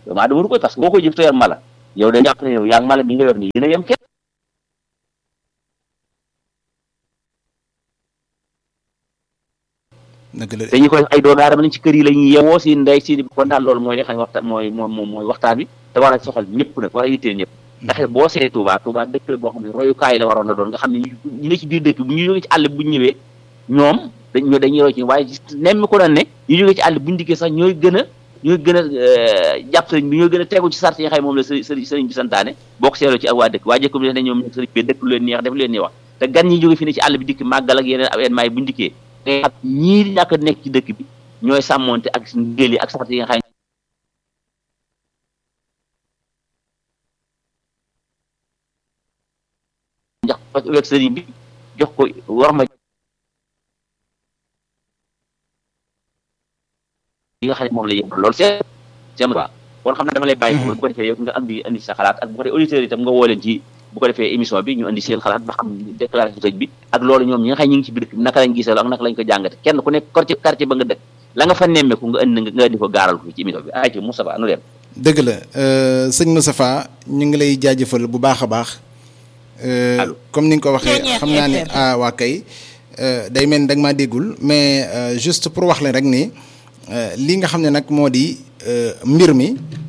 doomu aadama waru koy parce que boo koy jëf te yor mala yow da jàpp ne yow yaa ngi mala bi nga yor nii dina yem kenn dëgg la dañu koy ay doomu aadama lañ ci kër yi la ñuy yewoo si ndey si kon daal loolu mooy li xam ne waxtaan mooy moom mooy waxtaan bi te war a soxal ñëpp nag war a yitteel ñëpp ndax boo seetee Touba Touba dëkk la boo xam ne royukaay la waroon na doon nga xam ne ñu ne ci biir dëkk bi ñu jógee ci àll bu ñu ñëwee ñoom dañ dañuy roy ci waaye nemmi ko doon ne ñu jógee ci àll bu ñu dikkee sax ñooy gën a ñooy gën a jàpp sëriñ bi ñooy gën a tegu ci sart yi nga xam ne moom la sëriñ sëriñ bi santaane boo ko seetloo ci ak waa dëkk waa jëkk bi ne ñoom sëriñ bi dëkk lu leen neex def lu leen neex wax te gan ñi jóge fi ne ci àll bi dikk màggal ak yeneen événement yi bu ñu dikkee ngay xam ñii di ñàkk a nekk ci dëkk bi ñooy sàmmonte ak ngéel yi ak sart yi nga xam ne jox ko wek sëriñ bi jox ko war ma yi nga xam ne moom la yëpp loolu c'est c'est quoi kon xam ne dama lay bàyyi bu ko defee yow nga andi andi sa xalaat ak bu ko defee auditeurs yi tam nga woo leen ci bu ko defee émission bi ñu andi seen xalaat ba xam déclaration sëñ bi ak loolu ñoom ñi nga xam ñi ngi ci biir dëkk bi naka lañ gisee ak naka lañ ko jàngate kenn ku nekk quartier quartier ba nga dëkk la nga fa nemmeeku nga indi nga indi ko gaaral ko ci émission bi ay ci Moustapha nu dem dëgg la sëñ Moustapha ñu ngi lay jaajëfal bu baax a baax comme ni nga ko waxee xam naa ne ah waa kay day mel ni da nga maa déggul mais juste pour wax leen rek ni li nga xam ne nag moo di mbir mi